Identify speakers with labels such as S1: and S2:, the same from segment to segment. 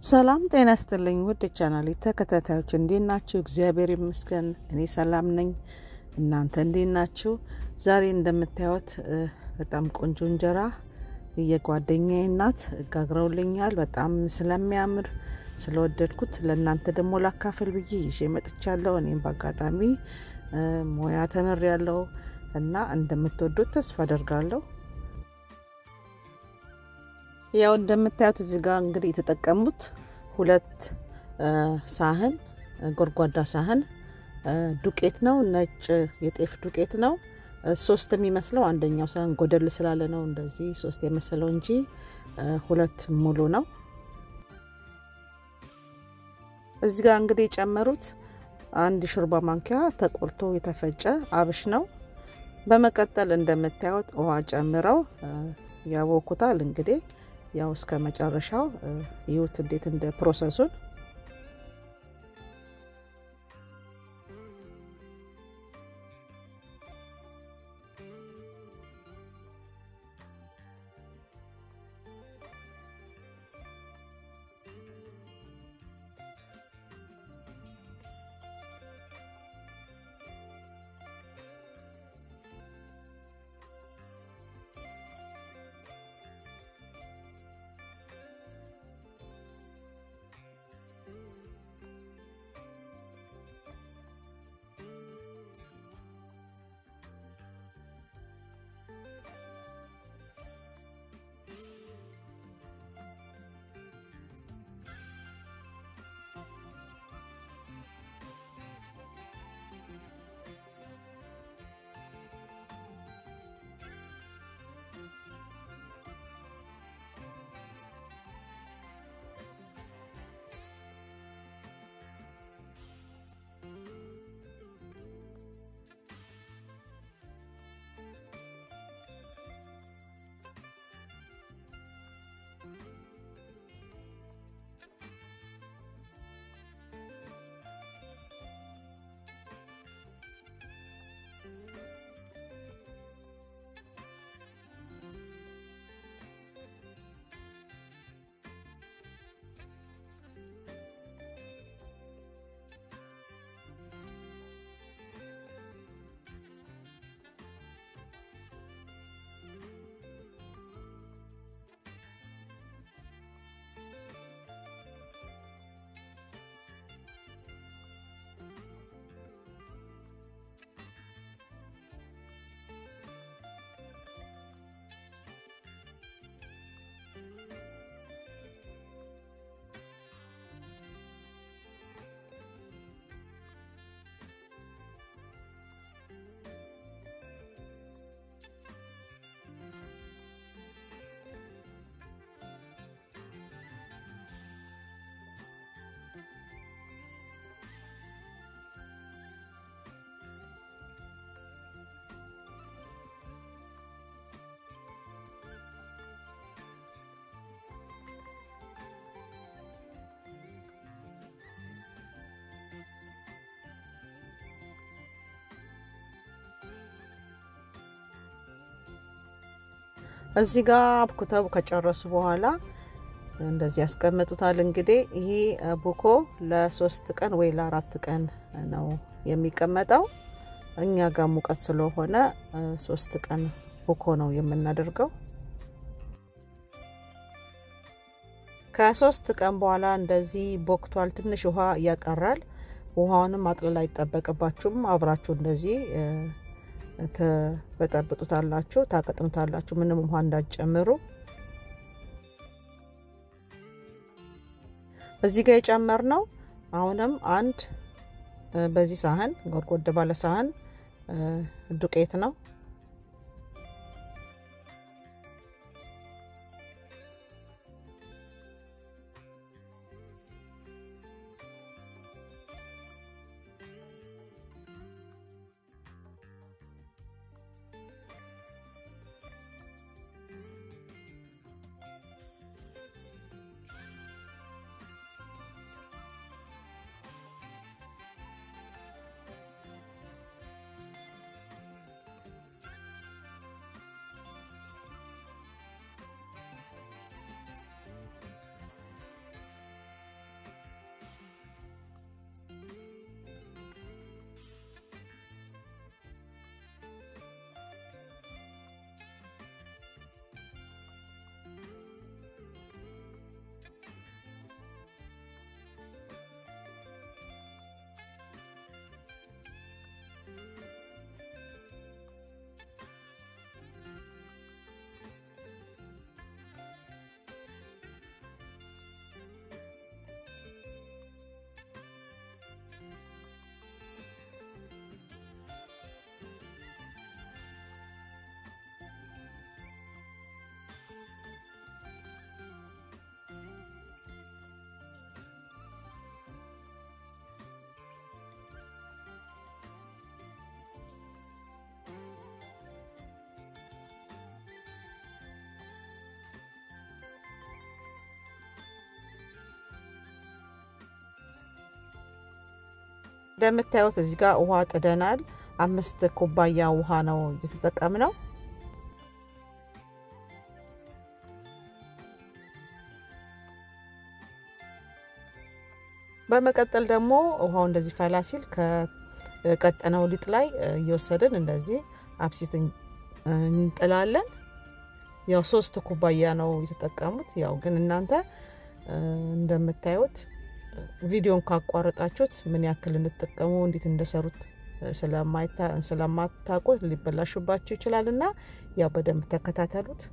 S1: ሰላም ጤና ይስጥልኝ ውድ ቻናሌ ተከታታዮች እንዴት ናችሁ? እግዚአብሔር ይመስገን እኔ ሰላም ነኝ። እናንተ እንዴት ናችሁ? ዛሬ እንደምታዩት በጣም ቆንጆ እንጀራ የጓደኛዬ እናት ጋግረውልኛል። በጣም ስለሚያምር ስለወደድኩት ለእናንተ ደግሞ ላካፍል ብዬ ይዤ መጥቻለሁ። እኔም በአጋጣሚ ሙያ ተምር ያለው እና እንደምትወዱት ተስፋ አደርጋለሁ። ያው እንደምታዩት እዚህ ጋር እንግዲህ የተጠቀሙት ሁለት ሳህን ጎድጓዳ ሳህን ዱቄት ነው። ነጭ የጤፍ ዱቄት ነው። ሶስት የሚመስለው አንደኛው ሳህን ጎደል ስላለ ነው እንደዚህ ሶስት የመሰለው እንጂ ሁለት ሙሉ ነው። እዚህ ጋር እንግዲህ የጨመሩት አንድ ሾርባ ማንኪያ ተቆልቶ የተፈጨ አብሽ ነው። በመቀጠል እንደምታዩት ውሃ ጨምረው ያቦኩታል እንግዲህ ያው እስከ መጨረሻው ይሁት እንዴት እንደ ፕሮሰሱን እዚህ ጋር አብኩተው ከጨረሱ በኋላ እንደዚህ ያስቀምጡታል። እንግዲህ ይሄ ቡኮ ለሶስት ቀን ወይ ለአራት ቀን ነው የሚቀመጠው። እኛ ጋር ሙቀት ስለሆነ ሶስት ቀን ቡኮ ነው የምናደርገው። ከሶስት ቀን በኋላ እንደዚህ ቦክቷል። ትንሽ ውሃ ያቀራል። ውሃውንም ማጥለል አይጠበቅባችሁም። አብራችሁ እንደዚህ ትበጠብጡታላችሁ፣ ታቀጥኑታላችሁ። ምንም ውሃ እንዳትጨምሩ። እዚህ ጋር የጨመርነው አሁንም አንድ በዚህ ሳህን ጎድጎድ ባለ ሳህን ዱቄት ነው። እንደምታዩት እዚህ ጋር ውሃ ጥደናል። አምስት ኩባያ ውሃ ነው የተጠቀምነው። በመቀጠል ደግሞ ውሃው እንደዚህ ፈላ ሲል ከቀጠነው ሊጥ ላይ እየወሰድን እንደዚህ አብሲት እንጥላለን። ያው ሶስት ኩባያ ነው የተጠቀሙት። ያው ግን እናንተ እንደምታዩት ቪዲዮን ካቋረጣችሁት ምን ያክል እንድጠቀሙ እንዴት እንደሰሩት ስለማታውቁት ሊበላሹባችሁ ይችላል እና ያው በደንብ ተከታተሉት።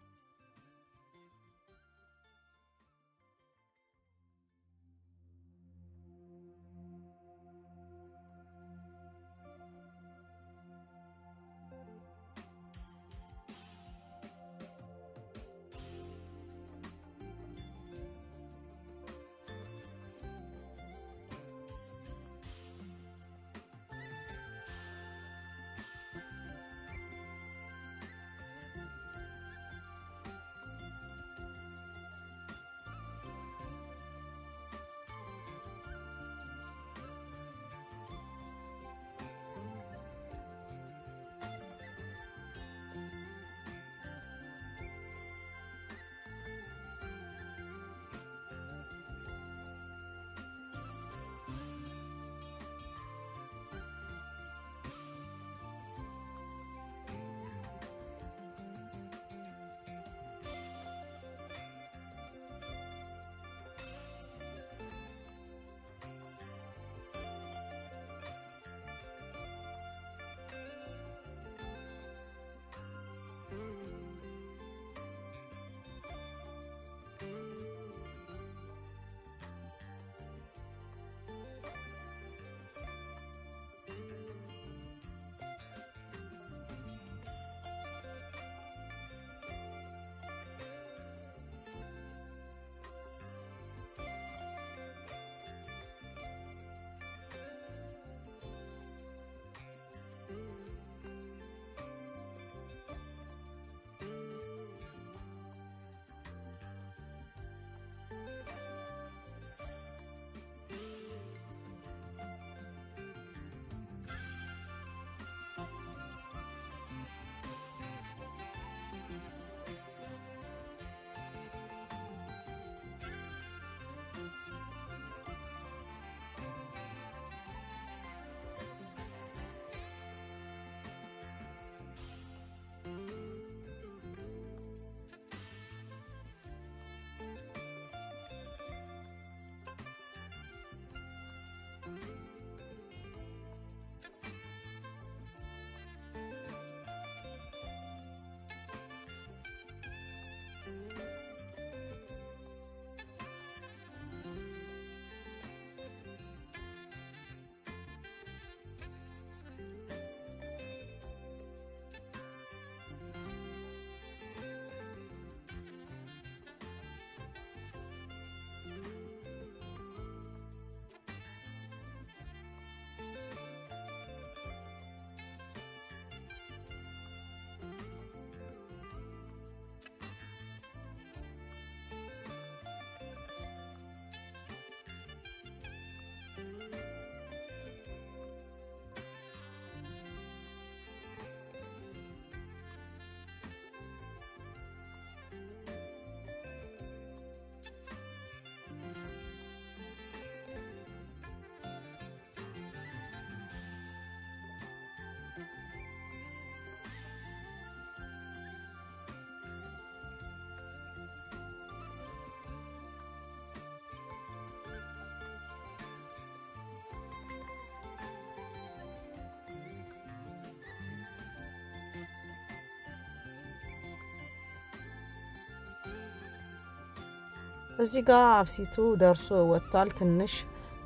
S1: እዚህ ጋር አብሲቱ ደርሶ ወጥቷል። ትንሽ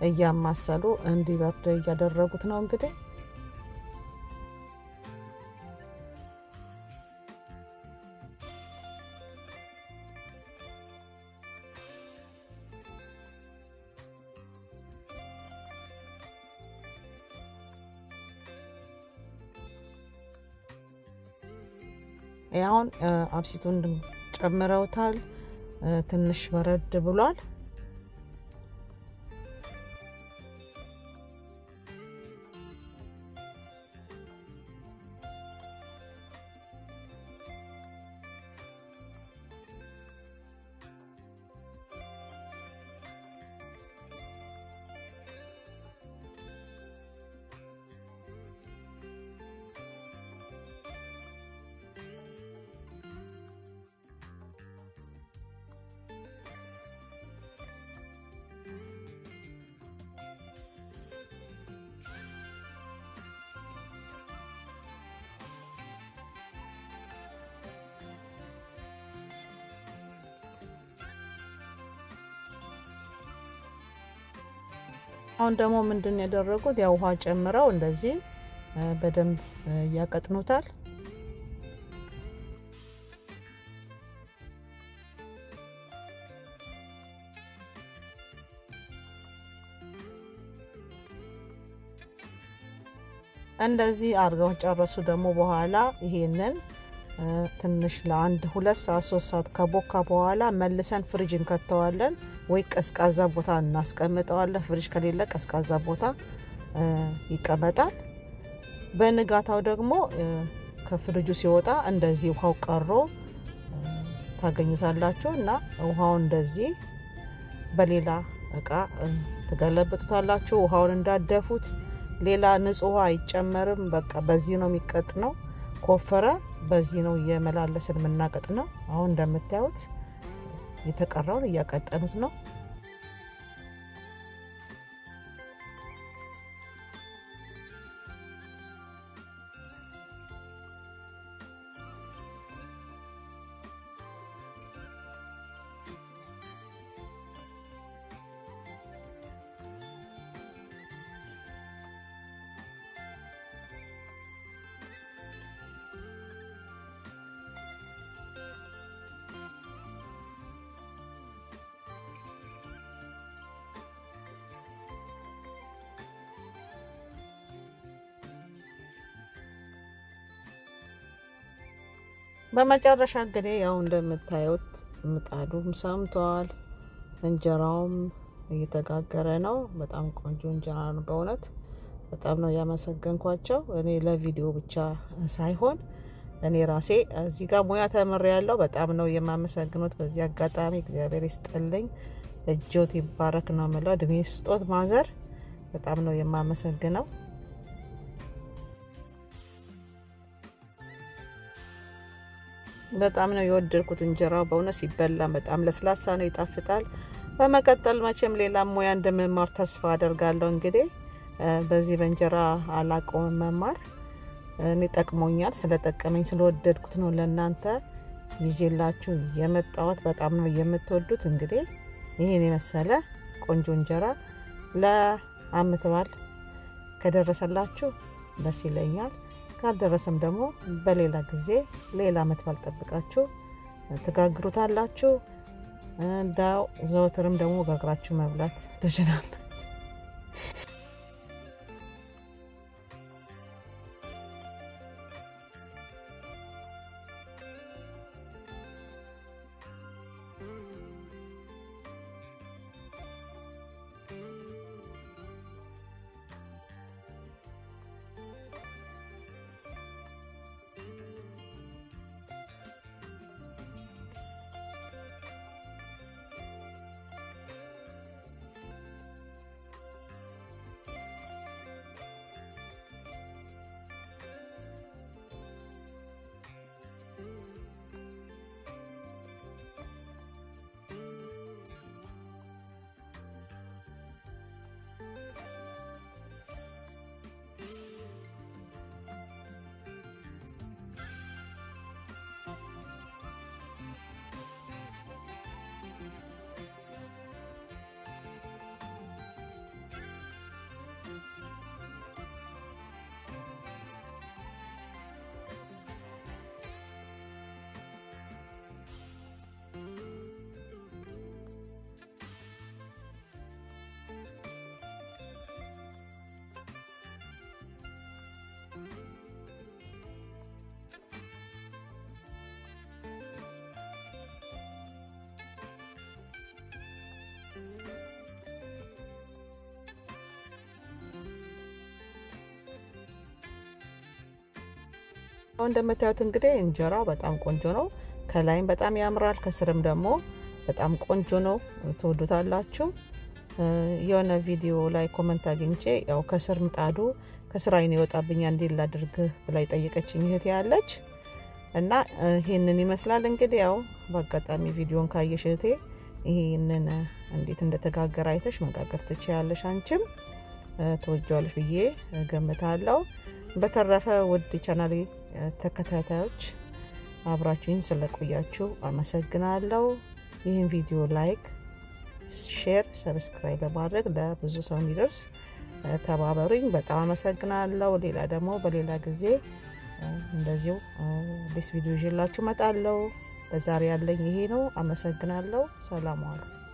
S1: እያማሰሉ እንዲበርድ እያደረጉት ነው እንግዲህ አሁን አብሲቱን ጨምረውታል። ትንሽ በረድ ብሏል። አሁን ደግሞ ምንድን ያደረጉት ያው ውሃ ጨምረው እንደዚህ በደንብ ያቀጥኑታል። እንደዚህ አድርገው ጨረሱ። ደግሞ በኋላ ይሄንን ትንሽ ለአንድ ሁለት ሰዓት ሶስት ሰዓት ከቦካ በኋላ መልሰን ፍሪጅ እንከተዋለን ወይ ቀዝቃዛ ቦታ እናስቀምጠዋለን። ፍሪጅ ከሌለ ቀዝቃዛ ቦታ ይቀመጣል። በንጋታው ደግሞ ከፍሪጁ ሲወጣ እንደዚህ ውሃው ቀሮ ታገኙታላችሁ እና ውሃው እንደዚህ በሌላ እቃ ትገለብጡታላችሁ። ውሃውን እንዳደፉት ሌላ ንጹህ ውሃ አይጨመርም። በቃ በዚህ ነው የሚቀጥ ነው። ኮፈረ በዚህ ነው እየመላለስን የምናቀጥ ነው። አሁን እንደምታዩት የተቀረውን እያቀጠኑት ነው። በመጨረሻ እንግዲህ ያው እንደምታዩት ምጣዱም ሰምተዋል፣ እንጀራውም እየተጋገረ ነው። በጣም ቆንጆ እንጀራ ነው። በእውነት በጣም ነው ያመሰገንኳቸው። እኔ ለቪዲዮ ብቻ ሳይሆን እኔ ራሴ እዚህ ጋር ሙያ ተምሬ ያለው በጣም ነው የማመሰግኑት። በዚህ አጋጣሚ እግዚአብሔር ይስጥልኝ፣ እጆት ይባረክ ነው የምለው። እድሜ ስጦት ማዘር በጣም ነው የማመሰግነው። በጣም ነው የወደድኩት እንጀራው በእውነት ሲበላ በጣም ለስላሳ ነው፣ ይጣፍጣል። በመቀጠል መቼም ሌላ ሙያ እንደምማር ተስፋ አደርጋለሁ። እንግዲህ በዚህ በእንጀራ አላቆም መማር እኔ ጠቅሞኛል። ስለጠቀመኝ ስለወደድኩት ነው ለእናንተ ይዤላችሁ የመጣሁት። በጣም ነው የምትወዱት። እንግዲህ ይህን የመሰለ ቆንጆ እንጀራ ለዓመት በዓል ከደረሰላችሁ ደስ ይለኛል። ካልደረሰም ደግሞ በሌላ ጊዜ ሌላ ዓመት በዓል ጠብቃችሁ ትጋግሩታላችሁ። እንዳው ዘወትርም ደግሞ ጋግራችሁ መብላት ትችላለ። አሁን እንደምታዩት እንግዲህ እንጀራው በጣም ቆንጆ ነው። ከላይም በጣም ያምራል፣ ከስርም ደግሞ በጣም ቆንጆ ነው። ትወዱታላችሁ። የሆነ ቪዲዮ ላይ ኮመንት አግኝቼ ያው ከስር ምጣዱ ከስር አይን ይወጣብኛ እንዴት ላድርግህ ብላ የጠየቀችኝ እህቴ ያለች እና ይህንን ይመስላል እንግዲህ ያው በአጋጣሚ ቪዲዮን ካየሽ እህቴ ይህንን እንዴት እንደተጋገረ አይተሽ መጋገር ትችያለሽ። አንቺም ትወጇለሽ ብዬ ገምታለሁ። በተረፈ ውድ ቻናሌ ተከታታዮች አብራችሁኝ ስለቆያችሁ አመሰግናለሁ። ይህን ቪዲዮ ላይክ፣ ሼር፣ ሰብስክራይብ በማድረግ ለብዙ ሰው እንዲደርስ ተባበሩኝ። በጣም አመሰግናለሁ። ሌላ ደግሞ በሌላ ጊዜ እንደዚሁ አዲስ ቪዲዮ ይዤላችሁ እመጣለሁ። ለዛሬ ያለኝ ይሄ ነው። አመሰግናለሁ። ሰላም ዋሉ።